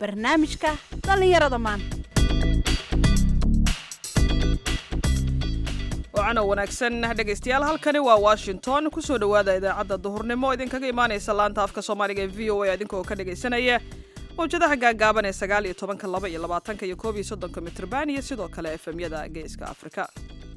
barnaamijka dhallinyarada maanta wacan oo wanaagsan dhegaystayaal halkani waa washington kusoo dhowaada idaacadda duhurnimo idinkaga imaanaysa laanta afka soomaaliga ee v o a idinkoo ka dhagaysanaya mawjadaha gaagaaban ee sagaal iyo tobanka laba iyo labaatanka iyo koob iyo soddonka mitrban iyo sidoo kale efemyada geeska afrika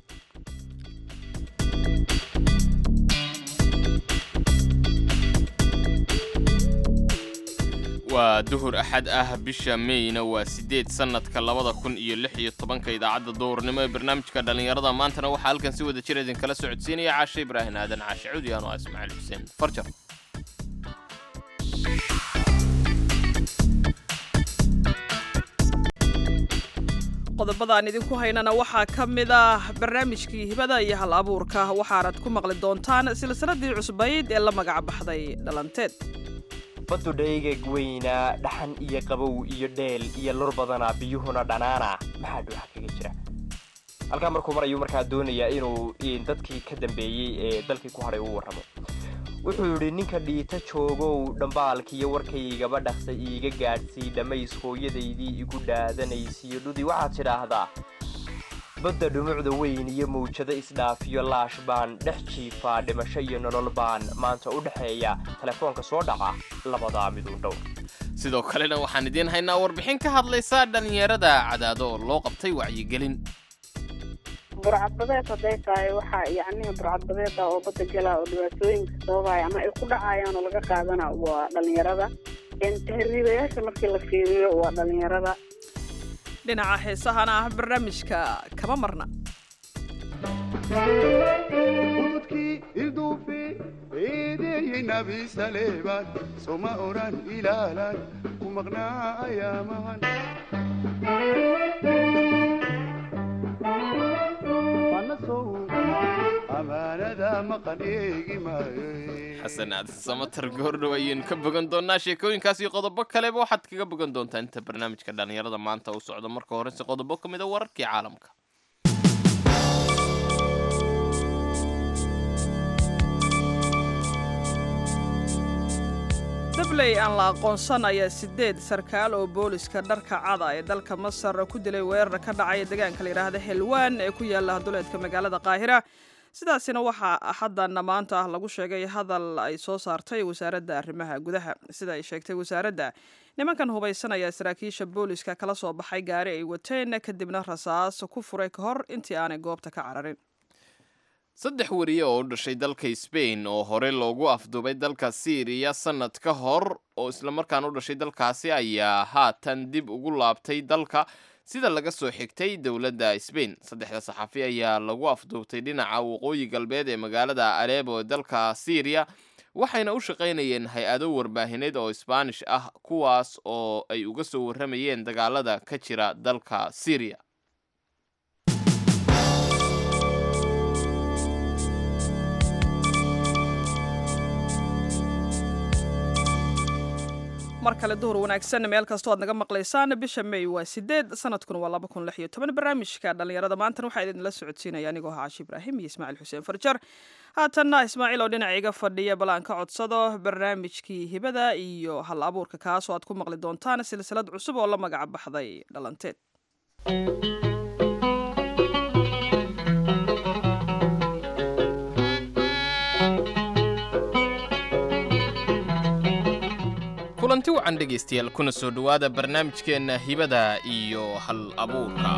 waa duhur axad ah bisha meyna waa siddeed sannadka labada kun iyo lix iyo tobanka idaacadda duhurnimo ee barnaamijka dhallinyarada maantana waxaa halkan si wada jir idinkala socodsiinaya caashe ibraahin aadan caashe cudi ano ah ismaaciil xuseen farjar qodobada aan idinku haynana waxaa ka mid ah barnaamijkii hibada iyo hal abuurka waxaanad ku maqli doontaan silsiladii cusbayd ee la magac baxday dhalanteed baddu dhaygag weynaa dhaxan iyo qabow iyo dheel iyo lur badanaa biyuhuna dhanaana maxaa dhuuxa kaga jira halkaa markuu marayuu markaa doonayaa inuu dadkii ka dambeeyey ee dalkii ku hadhay u warramo wuxuu yidhi ninka dhiita joogow dhambaalkiiyo warkaygaba dhaqsa iiga gaadhsii dhammays hooyadaydii igu dhaadanaysiyo dhudi waxaad tidhaahdaa badda dhumucda weyn iyo mawjado isdhaafiyo laash baan dhex jiifaa dhimasho iyo nolol baan maanta u dhexeeya telefoonka soo dhaca labadaa miduun dhowr sidoo kalena waxaan idiin haynaa warbixin ka hadlaysa dhallinyarada cadaado oo loo qabtay wacyigelin burcadbadeed hadday tahay waxaa yacnihi burcadbadeeda oo badda gala oo dhibaatooyinka sababaya ama ay ku dhacayaan oo laga qaadana waa dhallinyarada tahriibayaasha markii la fiiriyo waa dhallinyarada dhinaca heesahana ah barnaamijka kama marna ududkii ilduufi eedeeyey nabi saleebaan soma odhan ilaalan ku maqnaa ayaamahan anasow amaanada maqan eegi maayo xasan aad samatar goordhow ayaynu ka bogan doonaa sheekooyinkaas iyo qodobo kaleba waxaad kaga bogan doontaa inta barnaamijka dhallinyarada maanta uu socdo marka horese qodobo ka mid a wararkii caalamka dabley aan la aqoonsan ayaa sideed sarkaal oo booliska dharka cada ee dalka masar ku dilay weerar ka dhacaya deegaanka la yidhaahda helwaan ee ku yaala duleedka magaalada qaahira sidaasina waxaa axadana maanta ah lagu sheegay hadal ay soo saartay wasaaradda arrimaha gudaha sida ay sheegtay wasaaradda nimankan hubaysanaya saraakiisha booliska kala soo baxay gaari ay wateen kadibna rasaas ku furay ka hor intii aanay goobta ka cararin saddex wariye oo u dhashay dalka sbain oo hore loogu afduubay dalka syriya sannad ka hor oo islamarkaan u dhashay dalkaasi ayaa haatan dib ugu laabtay dalka sida laga soo xigtay dowladda sbain saddexda saxafi ayaa lagu afduubtay dhinaca waqooyi galbeed ee magaalada aleebo ee dalka syriya waxayna u shaqaynayeen hay-ado warbaahineed oo isbaanish ah kuwaas oo ay uga soo warramayeen dagaalada ka jira dalka syriya mar kale duhur wanaagsan meel kastoo aad naga maqlaysaan bisha may waa sideed sanadkuna waa laba kun lix iyo toban barnaamijka dhallinyarada maantana waxaa idinla socodsiinaya anigoo ah caashi ibraahim iyo ismaaciil xuseen farjar haatanna ismaaciil oo dhinaca iga fadhiya bal aan ka codsado barnaamijkii hibada iyo hal abuurka kaasoo aad ku maqli doontaan silsilad cusub oo la magaca baxday dhalanteed kulanti wacan dhegaystayaal kuna soo dhowaada barnaamijkeenna hibada iyo hal abuurka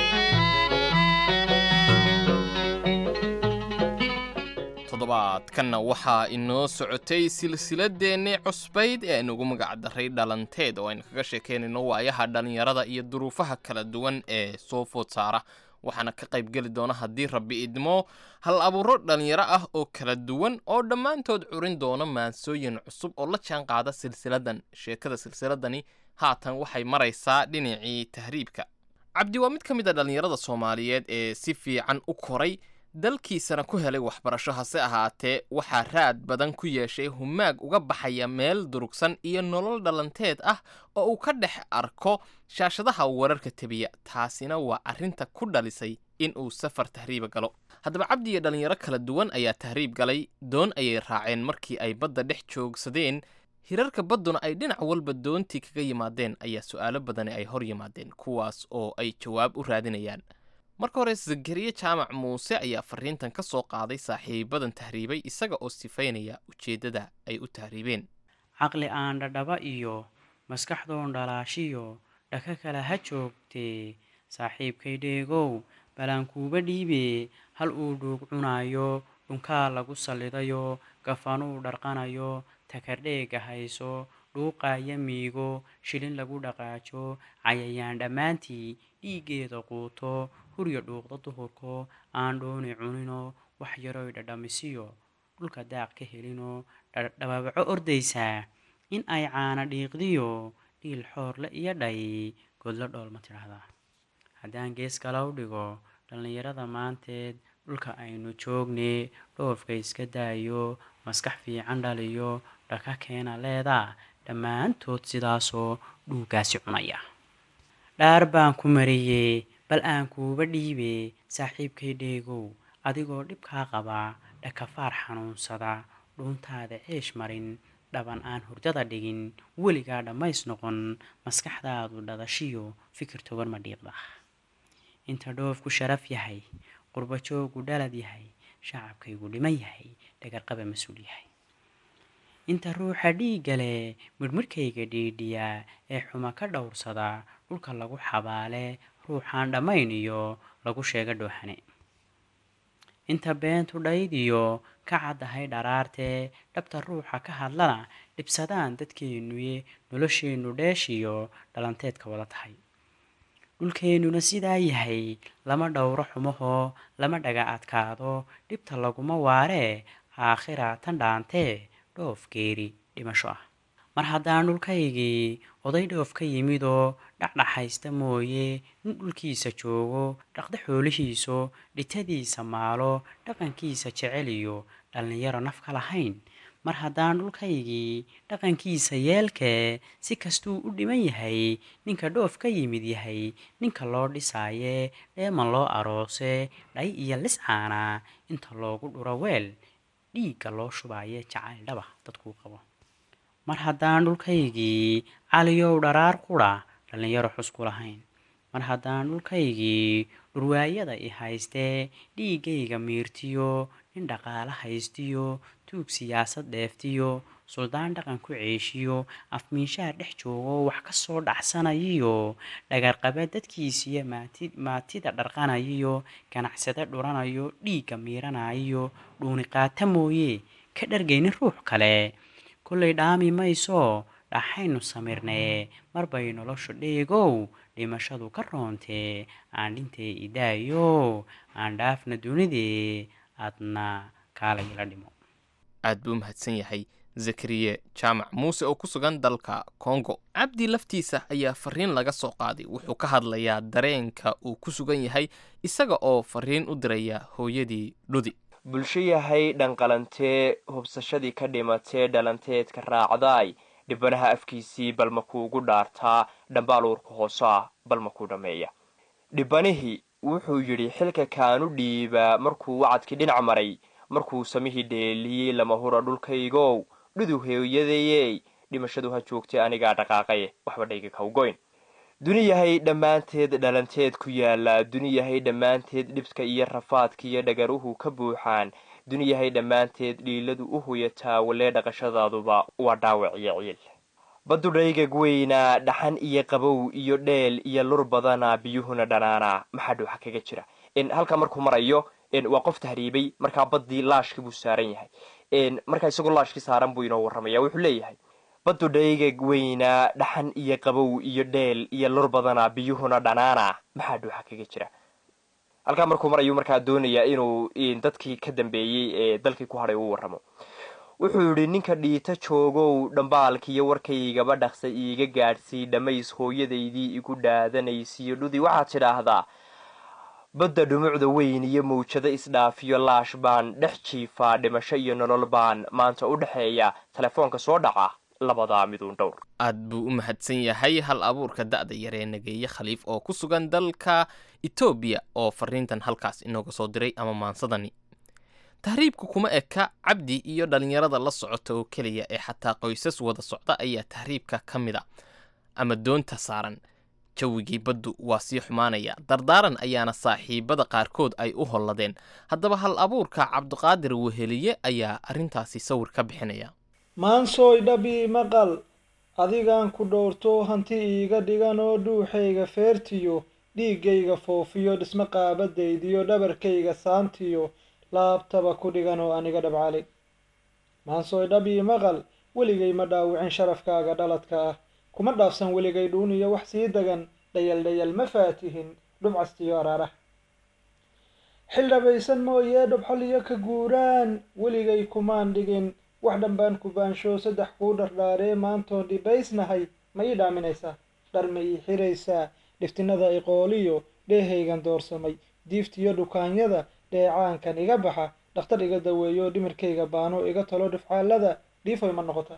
toddobaadkanna waxaa inoo socotay silsiladeennii cusbayd ee aynugu magac daray dhalanteed oo aynu kaga sheekaynayno waayaha dhallinyarada iyo duruufaha kala duwan ee soo food saara waxaana ka qayb geli doona haddii rabbi idmo hal abuuro dhallinyaro ah oo kala duwan oo dhammaantood curin doona maansooyin cusub oo la jaan qaada silsiladan sheekada silsiladani haatan waxay maraysaa dhinacii tahriibka cabdi waa mid ka mid a dhallinyarada soomaaliyeed ee si fiican u koray dalkiisana ku helay waxbarasho hase ahaatee waxaa raad badan ku yeeshay humaag uga baxaya meel durugsan iyo nolol dhalanteed ah oo uu ka dhex arko shaashadaha wararka tebiya taasina waa arrinta ku dhalisay in uu safar tahriiba galo haddaba cabdi iyo dhallinyaro kala duwan ayaa tahriib galay doon ayay raaceen markii ay badda dhex joogsadeen hirarka badduna ay dhinac walba doontii kaga yimaadeen ayaa su'aalo badani ay hor yimaadeen kuwaas oo ay jawaab u raadinayaan marka hore zakariye jaamac muuse ayaa fariintan ka soo qaaday saaxiibadan tahriibay isaga oo sifaynaya ujeeddada ay u tahriibeen caqli aan dhadhaba iyo maskaxdoon dhalaashiyo dhaka kale ha joogtee saaxiibkay dheegow balankuuba dhiibe hal uu dhuug cunaayo dhunkaa lagu sallidayo gafanuu dharqanayo takardheega hayso dhuuqaaya miigo shilin lagu dhaqaajo cayayaan dhammaantii dhiiggeeda quuto hurya dhuuqda duhurko aan dhooni cunino wax yaroy dhadhamisiyo dhulka daaq ka helino dhababaco ordaysaa in ay caana dhiiqdiyo dhiil xoorle iyo dhay godlo dhool ma tidhaahdaa haddaan gees kala u dhigo dhallinyarada maanteed dhulka aynu joogne dhoofka iska daayo maskax fiican dhaliyo dhaka keena leedaa dhammaantood sidaasoo dhuugaasi cunaya dhaar baan ku mariyey bal aan kuuba dhiibe saaxiibkay dheegow adigoo dhibkaa qabaa dhakafaar xanuunsada dhuuntaada ceesh marin dhaban aan hurdada dhigin weligaa dhammays noqon maskaxdaadu dhadashiyo fikir togan ma dhiiqda inta dhoofku sharaf yahay qurbajoogu dhalad yahay shacabkaygu dhiman yahay dhagarqaba mas-uul yahay inta ruuxa dhiigga leh midhmidhkayga dhiidhiya ee xuma ka dhowrsada dhulka lagu xabaale ruuxaan dhammayn iyo lagu sheega dhoohane inta beentu dhaydiyo ka caddahay dharaartee dhabta ruuxa ka hadlana dhibsadaan dadkeennuye nolosheennu dheeshiyo dhalanteedka wada tahay dhulkeennuna sidaa yahay lama dhowro xumahoo lama dhaga adkaado dhibta laguma waaree aakhira tan dhaantee dhoof geeri dhimasho ah mar haddaan dhulkaygii oday dhoof ka yimidoo dhacdhaxaysta mooye nin dhulkiisa joogo dhaqda xoolihiiso dhitadiisa maalo dhaqankiisa jeceliyo dhallinyaro naf ka lahayn mar haddaan dhulkaygii dhaqankiisa yeelkee si kastuu u dhiman yahay ninka dhoof ka yimid yahay ninka loo dhisaaye dheeman loo aroose dhay iyo liscaana inta loogu dhuro weel dhiigga loo shubaaye jacayl dhaba dadkuu qabo mar haddaan dhulkaygii caliyow dharaar qudha dhallinyaro xusku lahayn mar haddaan dhulkaygii dhurwaayada i haystee dhiiggayga miirtiyo nin dhaqaale haystiyo tuug siyaasad dheeftiyo suldaan dhaqan ku ceeshiyo afmiishaha dhex joogo wax ka soo dhacsanayiyo dhagarqabe dadkiisiyo maati maatida dharqanayiyo ganacsade dhuranayo dhiigga miiranayiyo dhuuni qaata mooye ka dhargaynin ruux kale kollay dhaami mayso dhaxaynu samirnee marbay noloshu dheegow dhimashadu ka roontee aan dhintee idaayo aan dhaafna dunidee aadna kaalayla dhimo aad buu u mahadsan yahay zakariye jaamac muuse oo ku sugan dalka kongo cabdi laftiisa ayaa fariin laga soo qaaday wuxuu ka hadlayaa dareenka uu ku sugan yahay isaga oo fariin u diraya hooyadii dhudi bulsho yahay dhanqalantee hubsashadii ka dhimatee dhalanteedka raacdaay dhibanaha afkiisii balma kuugu dhaartaa dhambaal uurka hoosaa balma ku dhammeeya dhibanihii wuxuu yidhi xilka kaanu dhiibaa markuu wacadkii dhinac maray markuu samihii dheeliyey lama hura dhulkaygow dhudu hooyadayey dhimashadu ha joogtay anigaa dhaqaaqaye waxba dhayga kawgoyn duni yahay dhammaanteed dhalanteed ku yaallaa duni yahay dhammaanteed dhibka iyo rafaadka iyo dhagaruhu ka buuxaan duni yahay dhammaanteed dhiiladu u huyataa walee dhaqashadaaduba waa dhaawac iyo ciil baddu dhaygag weynaa dhaxan iyo qabow iyo dheel iyo lur badana biyuhuna dhanaanaa maxaa dhuuxa kaga jira halkaa markuu marayo waa qof tahriibay markaa baddii laashkii buu saaran yahay markaa isagoo laashkii saaran buu inoo warramaya wuxuu leeyahay baddu dhaygag weynaa dhaxan iyo qabow iyo dheel iyo lur badana biyuhuna dhanaana maxaa dhuuxa kaga jira halkaa markuu marayu markaa doonayaa inuu dadkii ka dambeeyey ee dalkii ku hadhay uu warramo wuxuu yidhi ninka dhiita joogow dhambaalkiiyo warkaygaba dhaqsa iiga gaadhsii dhammays hooyadaydii igu dhaadanaysiyo dhudi waxaad tidhaahdaa badda dhumucda weyn iyo mawjado isdhaafiyo laash baan dhex jiifaa dhimasho iyo nolol baan maanta u dhexeeya telefoonka soo dhaca labadaa miduun dhowr aad buu u mahadsan yahay hal abuurka da'da yaree nageeye khaliif oo ku sugan dalka etoobiya oo fariintan halkaas inooga soo diray ama maansadani tahriibku kuma eka cabdi iyo dhallinyarada la socota oo keliya ee xataa qoysas wada socda ayaa tahriibka ka mid a ama doonta saaran jawigii baddu waa sii xumaanaya dardaaran ayaana saaxiibada qaarkood ay u holladeen haddaba hal abuurka cabdiqaadir weheliye ayaa arrintaasi sawir ka bixinaya maansooy dhabii maqal adigaan ku dhowrto hanti iiga dhigan oo dhuuxayga feertiyo dhiiggayga foofiyo dhismo qaabadaydiyo dhabarkayga saantiyo laabtaba ku dhigan oo aniga dhabcali maansooy dhabii maqal weligay ma dhaawicin sharafkaaga dhaladka ah kuma dhaafsan weligay dhuun iyo wax sii degan dhayal dhayal ma faatihin dhubcastiyo araarah xil dhabaysan mooyee dhobxol iyo ka guuraan weligay kumaan dhigin wax dhanbaan ku baansho saddex kuu dhardhaaree maantoon dhibaysnahay ma ii dhaaminaysaa dhar ma ii xiraysaa dhiftinada iqooliyo dheehaygan doorsamay diiftiyo dhukaanyada dheecaankan iga baxa dhakhtar iga daweeyo dhimirkayga baano iga talo dhifcaalada dhiifoy ma noqotaa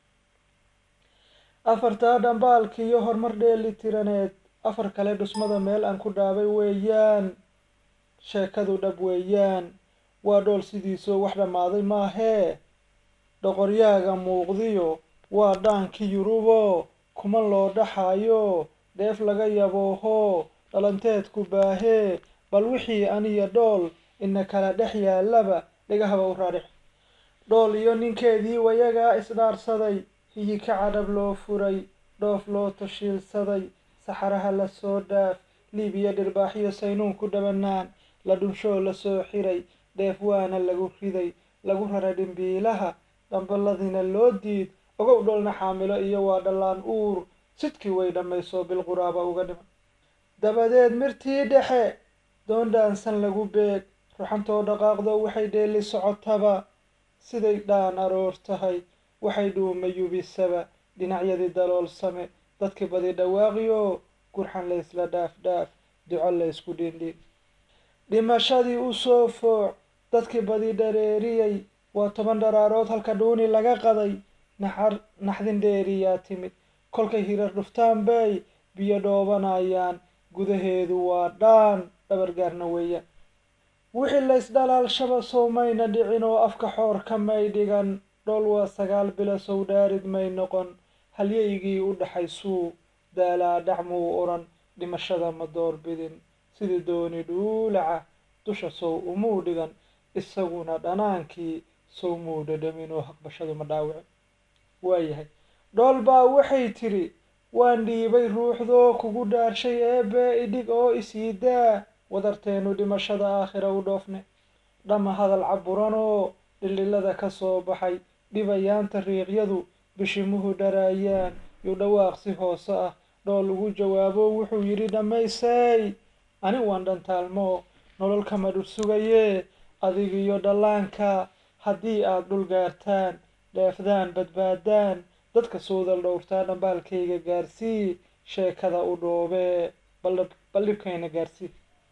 afartaa dhambaalkiiyo horumar dheeli tiraneed afar kale dhusmada meel aan ku dhaabay weeyaan sheekadu dhab weeyaan waa dhool sidiisoo wax dhammaaday maahee dhoqoryaaga muuqdiyo waa dhaankii yurubo kuma loo dhaxayo dheef laga yabooho dhalanteedku baahee bal wixii aniyo dhool ina kala dhex yaalaba dhegahaba u raadhix dhool iyo ninkeedii wayagaa isdhaarsaday hiyi ka cadhab loo furay dhoof loo tashiilsaday saxaraha la soo dhaaf liibiya dhirbaaxyo saynuun ku dhabanaan la dhunshoo la soo xiray dheef waana lagu riday lagu raray dhimbiilaha dhambaladiina loo diid ogow dholna xaamilo iyo waa dhallaan uur sidkii way dhammayso bilquraaba uga dhiman dabadeed mirtii dhexe doon dhaansan lagu beeg ruxantoo dhaqaaqdo waxay dheeli socotaba siday dhaan aroor tahay waxay dhuuma yubisaba dhinacyadii daloolsame dadkii badi dhawaaqiyo gurxan laysla dhaaf dhaaf duco laysku dhindhin dhimashadii u soo fooc dadkii badi dhareeriyey waa toban dharaarood halka dhuuni laga qaday naxar naxdin dheeriyaa timid kolkay hirar dhuftaan bay biyo dhoobanayaan gudaheedu waa dhaan dhabargaarna weeyaan wixii laysdhalaalshaba sowmayna dhicin oo afka xoor ka may dhigan dhool waa sagaal bilo sow dhaarid may noqon halyaygii u dhaxaysuu daalaa dhacmuu odhan dhimashada ma doorbidin sidii dooni dhuulaca dusha sow umuu dhigan isaguna dhanaankii sow muu dhadhamin oo haqbashadu ma dhaawicin waayahay dhool baa waxay tidhi waan dhiibay ruuxdoo kugu dhaarshay eebe idhig oo isiidaa wadarteenu dhimashada aakhira u dhoofne dhama hadal caburanoo dhildhilada ka soo baxay dhibayaanta riiqyadu bishimuhu dharaayaan yu dhawaaq si hoose ah dhool ugu jawaabo wuxuu yidhi dhammaysay ani waan dhantaalmo nolol kama dhur sugayee adigiyo dhallaanka haddii aad dhul gaartaan dheefdaan badbaadaan dadka suudal dhowrtaa dhambaalkayga gaarsii sheekada u dhoobee bal dhibkayna gaarsii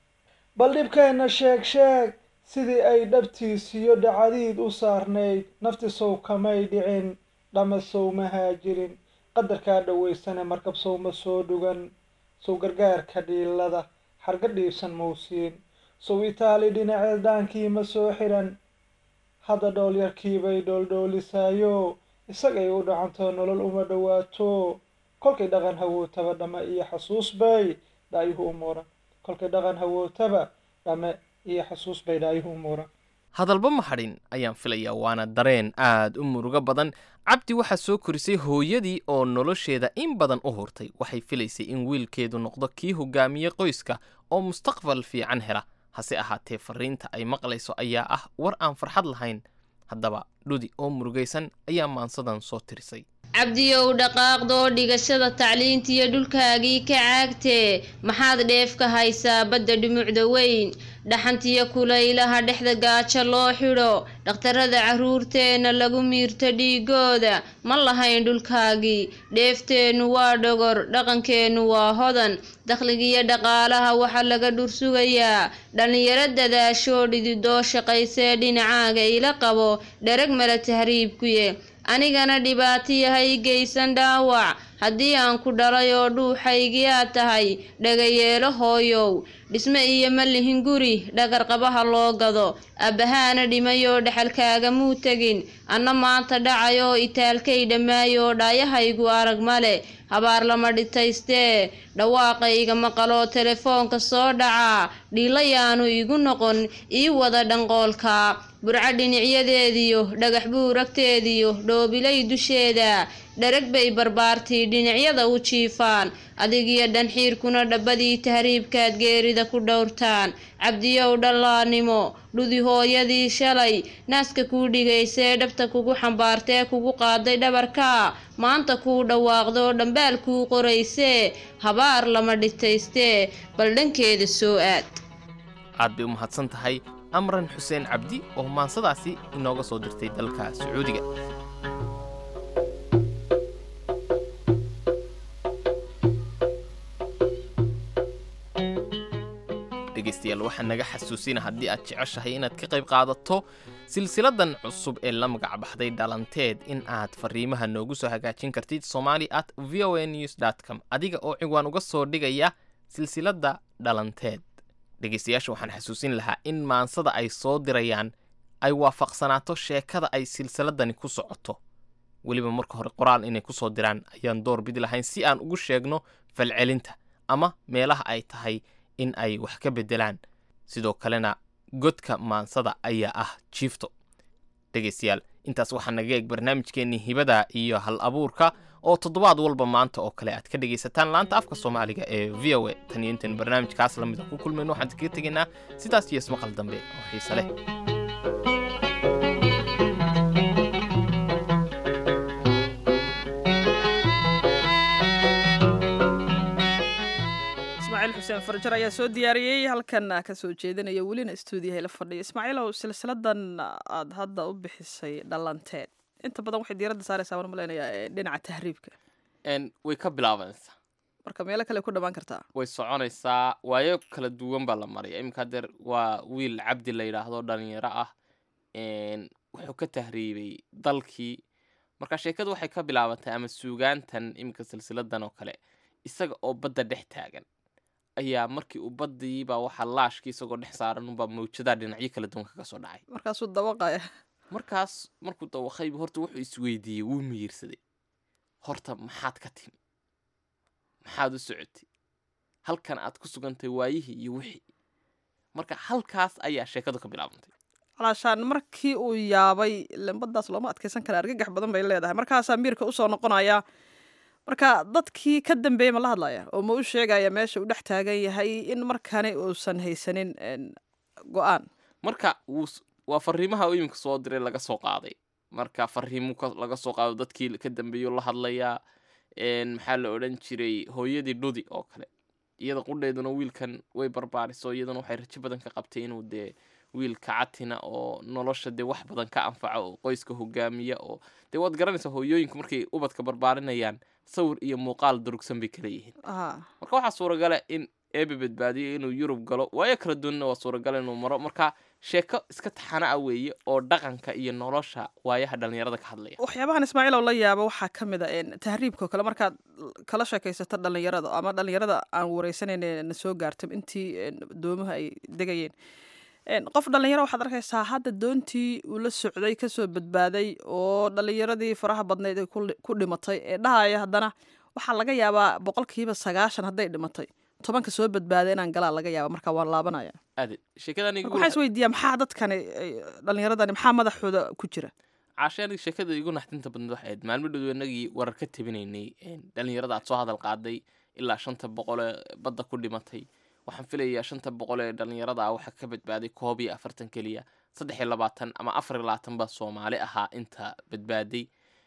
bal dhibkayna sheeg sheeg sidii ay dhabtiisiyo dhacadiid u saarnayd nafti sow kamay dhicin dhama sow ma haajirin qadarkaa dhawaysane markab sow ma soo dhugan sow gargaarka dhiilada xarga dhiibsan mawsiin sow itaali dhinaceed dhaankii ma soo xiran hadda dhool yarkiibay dhooldhoolisaayo isagay u dhacanto nolol uma dhowaato kolkay dhaqan hawootaba dhame iyo xasuus bay dhaayuhu u muuran kolkay dhaqan hawootaba dhame iyo xasuus bay dhaayuhu u muuran hadalba ma hadhin ayaan filayaa waana dareen aad u murugo badan cabdi waxaa soo korisay hooyadii oo nolosheeda in badan u hurtay waxay filaysay in wiilkeedu noqdo kii hogaamiye qoyska oo mustaqbal fiican hela hase ahaatee fariinta ay maqlayso ayaa ah war aan farxad lahayn haddaba dhudi oo murugaysan ayaa maansadan soo tirisay cabdiyow dhaqaaqdoo dhigashada tacliintiyo dhulkaagii ka caagtee maxaad dheef ka haysaa badda dhumucda weyn dhaxantiyo kulaylaha dhexda gaajo loo xidho dhakhtarada carruurteenna lagu miirto dhiigooda ma lahayn dhulkaagii dheefteennu waa dhogor dhaqankeennu waa hodan dakhligiyo dhaqaalaha waxaa laga dhursugayaa dhallinyaro dadaashoo dhididoo shaqaysee dhinacaaga ila qabo dherag mala tahriibkuye anigana dhibaatiyahay geysan dhaawac haddii aan ku dhalay oo dhuuxaygiyaa tahay dhagayeelo hooyow dhisme iyo ma lihin guri dhagarqabaha loo gado abbahaana dhimay oo dhexalkaagamuu tegin anna maanta dhacay oo itaalkay dhammaay oo dhaayahaygu arag male habaar lama dhitaystee dhawaaqayga maqaloo telefoonka soo dhacaa dhiilayaanu igu noqon ii wada dhanqoolka burco dhinacyadeediyo dhagax buuragteediyo dhoobilay dusheeda dherag bay barbaartii dhinacyada u jiifaan adigiyo dhanxiirkuna dhabbadii tahriibkaad geerida ku dhowrtaan cabdiyow dhallaanimo dhudi hooyadii shalay naaska kuu dhigaysee dhabta kugu xambaartee kugu qaaday dhabarka maanta kuu dhawaaqdo dhambaal kuu qoraysee habaar lama dhitaystee bal dhankeeda soo aad aad bay u mahadsan tahay amran xuseen cabdi oo maansadaasi inooga soo dirtay dalka sacuudiga dhegaystayaal waxaa naga xasuusina haddii aad jeceshahay inaad ka qayb qaadato silsiladan cusub ee la magac baxday dhalanteed in aad fariimaha noogu soo hagaajin kartid somali at v o a news com adiga oo ciwaan uga soo dhigaya silsiladda dhalanteed dhegaystayaasha waxaan xasuusin lahaa in maansada ay soo dirayaan ay waafaqsanaato sheekada ay silsiladani ku socoto weliba marka hore qoraal inay ku soo diraan ayaan door bidi lahayn si aan ugu sheegno falcelinta ama meelaha ay tahay in ay wax ka beddelaan sidoo kalena godka maansada ayaa ah jiifto dhegaystayaal intaas waxaa naga eeg barnaamijkeennii hibada iyo hal abuurka oo toddobaad walba maanta oo kale aad ka dhegaysataan laanta afka soomaaliga ee v o a tan iyo intaenu barnaamijkaas lamida ku kulmayno waxaan kaga tegaynaa sidaas iyo ismaqal dambe oo xiise leh ismaaciil xuseen farjar ayaa soo diyaariyey halkan ka soo jeedinaya welina stuudiyaha la fadhiya ismaaciilow silsiladan aad hadda u bixisay dhalanteed inta badan waxay diiradda saaraysaa waan malaynayaa ee dhinaca tahriibka n way ka bilaabanaysaa marka meelo kale ku dhammaan kartaa way soconaysaa waayo kala duwan baa la maraya iminka hadeer waa wiil cabdi la yidhaahdo dhalinyaro ah n wuxuu ka tahriibay dalkii marka sheekadu waxay ka bilaabatay ama suugaantan iminka silsiladan oo kale isaga oo badda dhex taagan ayaa markii uu baddiibaa waxaa laashkii isagoo dhex saaran unbaa mawjadaa dhinacyo kala duwan kaga soo dhacay markaasuu dawaqaya markaas markuu dawaqayba horta wuxuu isweydiiyey wuu miyirsaday horta maxaad ka timi maxaad u socotay halkan aad ku sugantay waayihii iyo wixii marka halkaas ayaa sheekadu ka bilaabantay calaashaan markii uu yaabay lambadaas looma adkaysan kara argagax badan bay leedahay markaasaa miirka usoo noqonaya marka dadkii ka dambeeyey ma la hadlaya oo ma u sheegaya meesha uu dhex taagan yahay in markani uusan haysanin go-aan marka wuu waa fariimaha uu iminka soo diray laga soo qaaday marka fariimu laga soo qaado dadkii ka dambeeyo la hadlayaa maxaa la odhan jiray hooyadii dhudi oo kale iyada qudheeduna wiilkan way barbaariso iyaduna waxay rajo badan ka qabtay inuu dee wiil kacatina oo nolosha dee wax badan ka anfaca oo qoyska hogaamiya oo dee waad garanaysaa hooyooyinku markay ubadka barbaarinayaan sawir iyo muuqaal durugsan bay kala yihiin marka waxaa suuragala in eebe badbaadiyo inuu yurub galo waayo kala duwanna waa suuragala inuu maro marka sheeko iska taxana ah weeye oo dhaqanka iyo nolosha waayaha dhallinyarada ka hadlaya waxyaabahan ismaaciilow la yaabo waxaa ka mid a tahriibkao kale markaad kala sheekaysato dhallinyarada ama dhallinyarada aan wareysanayne na soo gaartay intii doomaha ay degayeen qof dhallinyaro waxaad arkaysaa hadda doontii uu la socday kasoo badbaaday oo dhallinyaradii faraha badnayd ay ku dhimatay ee dhahaya haddana waxaa laga yaabaa boqolkiiba sagaashan hadday dhimatay tobanka soo badbaaday inaan galaa laga yaaba marka waan laabanaya aade sheekadan waxaa isweydiiyaa maxaa dadkani dhallinyaradani maxaa madaxooda ku jira caashe aniga sheekada igu naxdinta badneed waxay ahayd maalmo dhow inagii warar ka tabinaynay dhallinyarada aad soo hadal qaaday ilaa shanta boqolee badda ku dhimatay waxaan filayaa shanta boqol ee dhallinyarada ah waxaa ka badbaaday koob iyo afartan keliya saddex iyo labaatan ama afar iyo labaatan baa soomaali ahaa inta badbaaday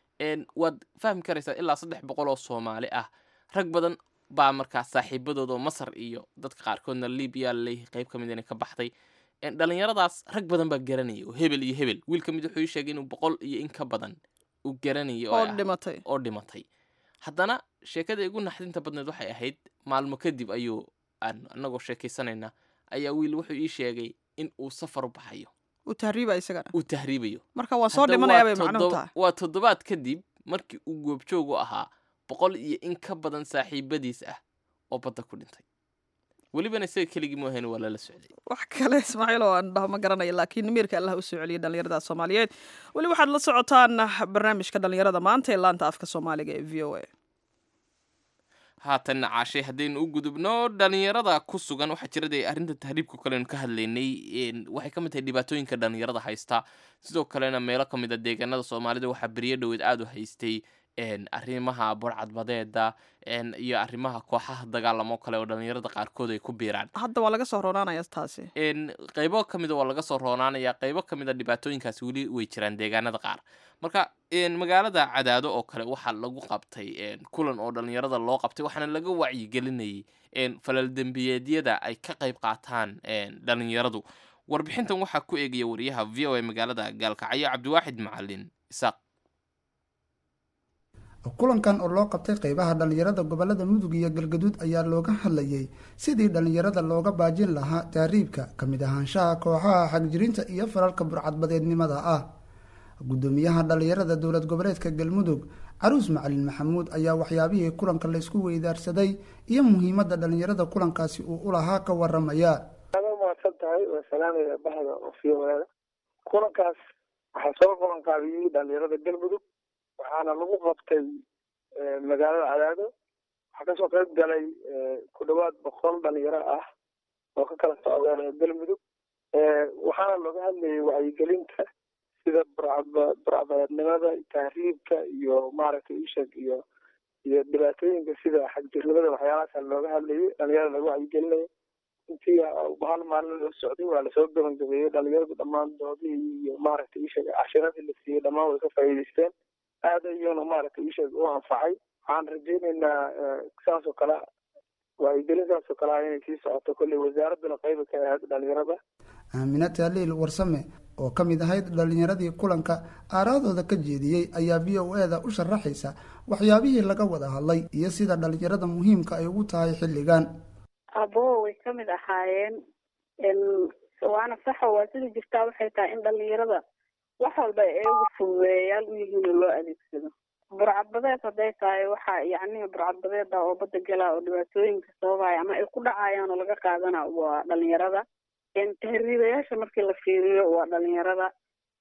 waad fahmi karaysaa ilaa saddex boqol oo soomaali ah rag badan baa markaa saaxiibadooda oo masar iyo dadka qaarkoodna libiya laleeyahay qayb ka mid inay ka baxday dhallinyaradaas rag badan baa garanaya oo hebel iyo hebel wiil ka mid wuxuu ii sheegay inuu boqol iyo in ka badan uu garanaya oo dhimatay oo dhimatay haddana sheekada igu naxdinta badneed waxay ahayd maalmo kadib ayuu aan anagoo sheekaysanayna ayaa wiil wuxuu ii sheegay in uu safar u baxayo uu tahriiba isagana uu tahriibayo marka waa soo dhimanaya bay macnuhu tahay waa toddobaad kadib markii uu goobjoog u ahaa boqol iyo in ka badan saaxiibadiis ah oo badda ku dhintay welibana isaga keligii moohayn waa lala socday wax kale ismaaciil oo aan dhaho ma garanaya laakiin miirka allah u soo celiyay dhallinyarada soomaaliyeed weli waxaad la socotaan barnaamijka dhallinyarada maanta ee laanta afka soomaaliga ee v o a haatan caashay haddaynu u gudubno dhalinyarada ku sugan waxaa jirada arrinta tahriibka kalenu ka hadlaynay waxay ka mid tahay dhibaatooyinka dhalinyarada haysta sidoo kalena meelo ka mid a deegaanada soomaalida waxaa beriyo dhoweed aada u haystay arrimaha burcadbadeeda iyo arrimaha kooxaha dagaalamo kale oo dhalinyarada qaarkood ay ku biiraan hadda waa laga soo roonaanaya taasi qeybo ka mida waa laga soo roonaanaya qeybo ka mid a dhibaatooyinkaasi weli way jiraan deegaanada qaar marka magaalada cadaado oo kale waxaa lagu qabtay kulan oo dhalinyarada loo qabtay waxaana laga wacyigelinayay falal dembiyeedyada ay ka qayb qaataan dhalinyaradu warbixintan waxaa ku eegaya wariyaha v o a magaalada gaalkacyo cabdiwaaxid macalin isaaq kulankan oo loo qabtay qeybaha dhallinyarada gobolada mudug iyo galgaduud ayaa looga hadlayay sidii dhallinyarada looga baajin lahaa taariibka ka mid ahaanshaha kooxaha xagjirinta iyo falalka burcadbadeednimada ah guddoomiyaha dhallinyarada dowlad goboleedka galmudug caruus macalin maxamuud ayaa waxyaabihii kulanka laysku weydaarsaday iyo muhiimadda dhallinyarada kulankaasi uu u lahaa ka waramaya mahadsan tahay waa salaamaya bahda ofiyowaada kulankaas waxaa soo qaban qaabiyey dhallinyarada galmudug waxaana lagu qabtay magaalada cadaado waxaa kasoo qayb galay ku dhawaad boqol dhalinyaro ah oo ka kala socda galmudug waxaana looga hadlayay wacyigelinta sida burcbadeednimada tahriibka iyo maaragtay ishag iyo iyo dhibaatooyinka sida xagjirnimada waxyaalahaasa looga hadlayay dhalinyarada laga wacyigelinayo intii hal maalin loo socday waa lasoo gabagabeeyey dhalinyaradu dhammaan doodihii iyo maaragtay ishag cashiradii la siiyey dhammaan way ka faa'iidaysteen aad ayuuna maaragtay ishag u anfacay waxaan rajaynaynaa saas oo kale wacyigelin saas oo kale ah inay sii socoto kolley wasaaradduna qayba ka ahayd dhalinyarada aamina taaliil warsame oo ka mid ahayd dhallinyaradii kulanka aaraadooda ka jeediyey ayaa v o eda u sharaxaysa waxyaabihii laga wada hadlay iyo sida dhallinyarada muhiimka ay ugu tahay xilligan abo way ka mid ahaayeen waana saxo waa sida jirtaa waxay tahay in dhalinyarada wax walba ay iyagu fududeeyayaal u yihiin oo loo adeegsado burcadbadeed hadday tahay waxa yacni burcadbadeeda oo badda gala oo dhibaatooyinka sababaya ama ay ku dhacayaan oo laga qaadana waa dhalinyarada tahriibayaasha markii la fiiriyo waa dhalinyarada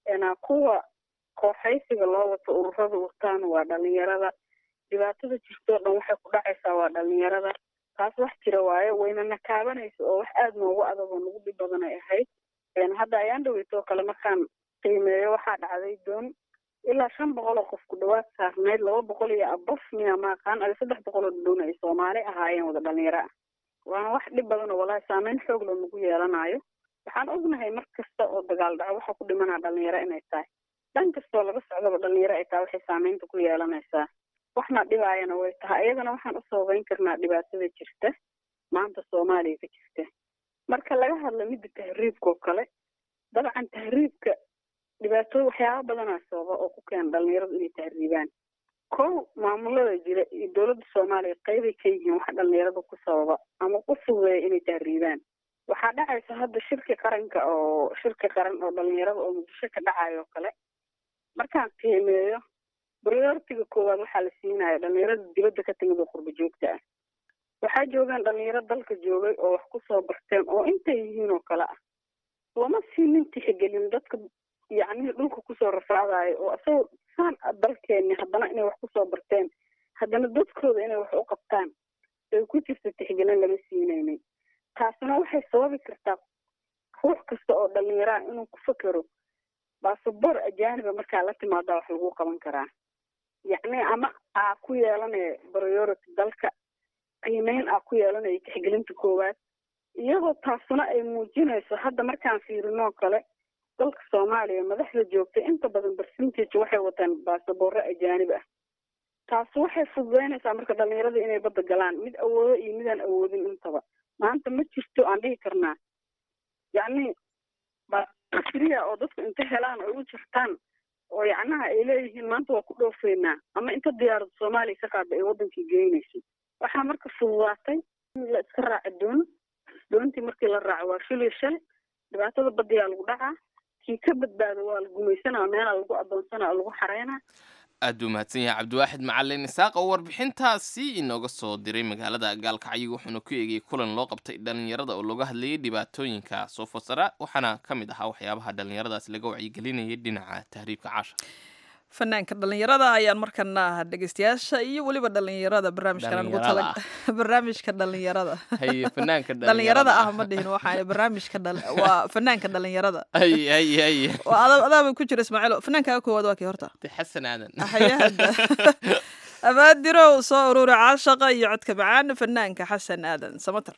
kuwa kooxaysiga loo wato ururada wataan waa dhalinyarada dhibaatada jirtoo dhan waxay ku dhacaysaa waa dhalinyarada taas wax jira waaye wayna nakaabanaysa oo wax aada noogu adag oo nagu dhib badan ay ahayd hadda ayaan dhaweytoo kale markaan qiimeeyo waxaa dhacday doon ilaa shan boqol oo qof ku dhawaad saarneyd laba boqol iyo abaf miya maaqaan adi saddex boqol oo doon ay soomaali ahaayeen wada dhalinyaro ah waana wax dhib badan oo walahi saameyn xoog loo nagu yeelanayo waxaan ognahay mar kasta oo dagaal dhaco waxa ku dhimanaa dhalinyaro inay tahay dhan kastoo laga socdaba dhalinyaro ay tahay waxay saameynta ku yeelanaysaa waxna dhibaayana way tahay iyadana waxaan u sababeyn karnaa dhibaatada jirta maanta soomaaliya ka jirta marka laga hadla midda tahriibka oo kale dabcan tahriibka dhibaatooy waxyaaba badanaa sababa oo ku keena dhalinyaradu inay tahriibaan kow maamulada jira iyo dowladda soomaaliya qeybay ka yihiin waxa dhalinyarada ku sababa ama ku fududeeya inay tahriibaan waxaa dhacaysa hadda shirki qaranka oo shirki qaran oo dhalinyarada oo muqdisho ka dhacayo oo kale markaan qiimeeyo prioritiga koowaad waxaa la siinaya dhalinyarada dibadda ka timid oo qurba joogta ah waxaa joogaan dhalinyaro dalka joogay oo wax kusoo barteen oo intay yihiin oo kale ah lama siinin tixigelin dadka yacni dhulka kusoo rafaadayo oo isagoo saan dalkeeni haddana inay wax kusoo barteen haddana dadkooda inay wax u qabtaan ay ku jirta tixgelin lama siinaynin taasina waxay sababi kartaa ruux kasta oo dhalinyaraha inuu ku fekero basaboor ajaaniba markaa la timaadaa wax lagu qaban karaa yacni ama aa ku yeelanaya priority dalka qiimeyn aa ku yeelanaya tixgelinta koowaad iyadoo taasuna ay muujinayso hadda markaan fiirinoo kale dalka soomaaliya madaxda joogtay inta badan percentage waxay wataan baasaboorro ajaanib ah taas waxay fududeynaysaa marka dhalinyarada inay badda galaan mid awoodo iyo midaan awoodin intaba maanta ma jirto aan dhihi karnaa yacni basriya oo dadku inta helaan ay u jirtaan oo yacnaha ay leeyihiin maanta waa ku dhoofeynaa ama inta diyaarada soomaaliya ka qaada ay wadankii geynayso waxaa marka fududaatay in la iska raaco doon doontii markii la raaco waa shil iyo shal dhibaatada badiyaa lagu dhacaa kii ka badbaado waa la gumaysanaa meelaa lagu adoonsanaa lagu xareynaa aad buu mahadsan yahay cabdiwaaxid macalin isaaq oo warbixintaasi inooga soo diray magaalada gaalkacyo wuxuuna ku eegayay kulan loo qabtay dhallinyarada oo looga hadlayay dhibaatooyinka soo foosara waxaana ka mid ahaa waxyaabaha dhallinyaradaasi laga wacyigelinayay dhinaca tahriibka caasha fanaanka dhalinyarada ayaan markana dhegeystayaasha iyo weliba dhalinyarada barnaamijkan ugu tala Dhalinyarada barnaamijka dhalinyarada haye fanaanka dhalinyarada ah ma dhihin waxaa barnaamijka dhal- waa fanaanka dhalinyarada haye haye haye waa ada- adaaba ku jira ismaaciil fanaankaga koowaad waa kii horta de xasan aadan hayahada abaadirow soo ururi caashaqa iyo codka macaan fanaanka xasan aadan samater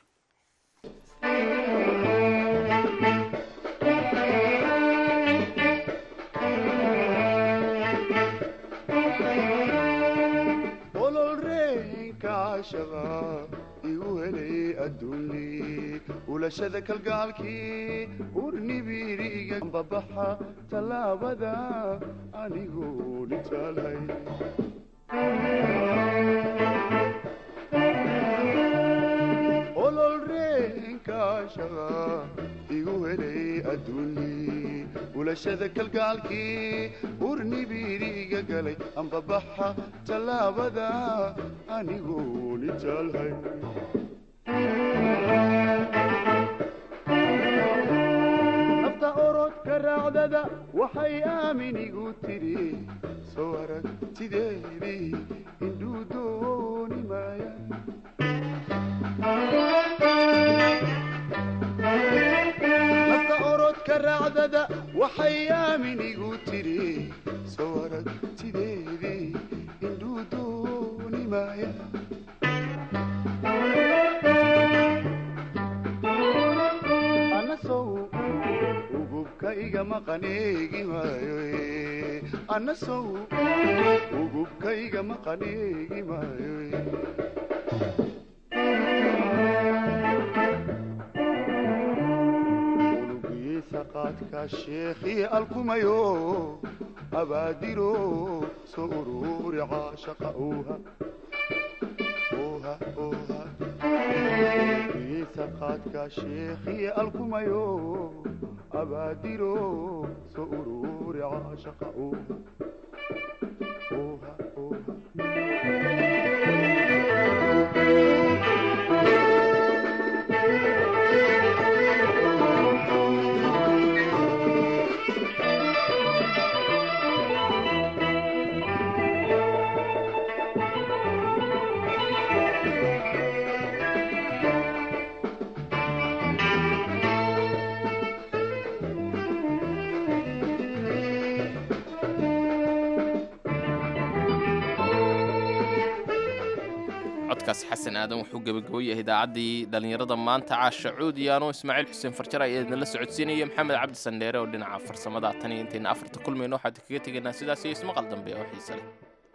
ololreenka cashaqa igu helay adduunli ulashada kalgaalkii urnibiriga babaxa tallaabada anigoo nitaalhay ololreenka cashaqa igu helay adduunli ulashada kalgaalkii urnibiriga galay ambabaxa tallaabada anigoo nitaalhay nafta orodka raacdada waxay aaminigu tiri soo aragtideedii indhuu dooni maaya nafta orodka raacdada waxay aaminigu tiri soo aragtideedii indhuu dooni maaya anasow ugubka iga maqaneegi maayo eh. anasow ugubka iga maqaneegi maayo eh. unugiisa qaadka sheekhii alkumayo abaadiro soo ururi caashaqa uuha uuha uuha unugiisa qaadka sheekhii alkumayo abaadiro soo ururi caashaqa uuha uuha uuha codkaas xasan aadan wuxuu gebagabo yahay idaacaddii dhallinyarada maanta caasha cuudiyaano ismaaciil xuseen farjar ayaa idinla socodsiinaya maxamed cabdi sandheere oo dhinaca farsamada tan iyo intayna afarta kulmayno waxaad kaga tegaynaa sidaas iyo ismaqal dambe oo xiise leh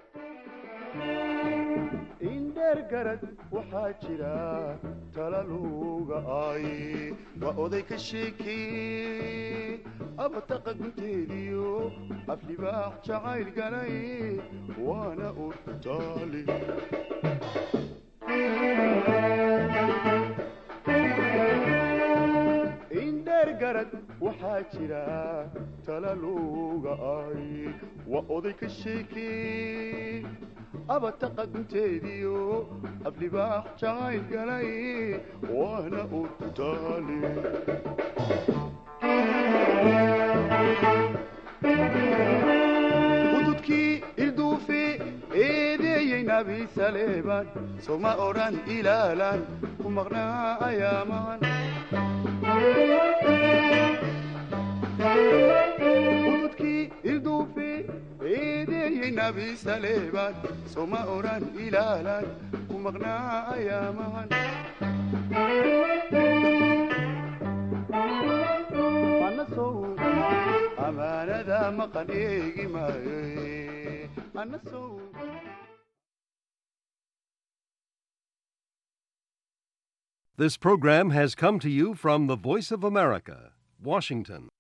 indheer garad waxaa jira talaluga ay waa oday ka sheekee abataqa gunteediyo aflibaax jacayl galay waana urtaali indheer garad waxaa jira talaluga ay waa oday ka sheekee abataqa gunteediyo aflibaax jacayl galay waana urtaali hududkii ilduufe eedeeyey nabi saleebaan soma odhan ilaalaan ku maqnaa ayaamaan hududkii ilduufe eedeeyey nabi saleebaan soma odhan ilaalaan ku maqnaa ayaamaan anasow amaanada maqan eegi maayo eh. anasow This program has come to you from the Voice of America, Washington.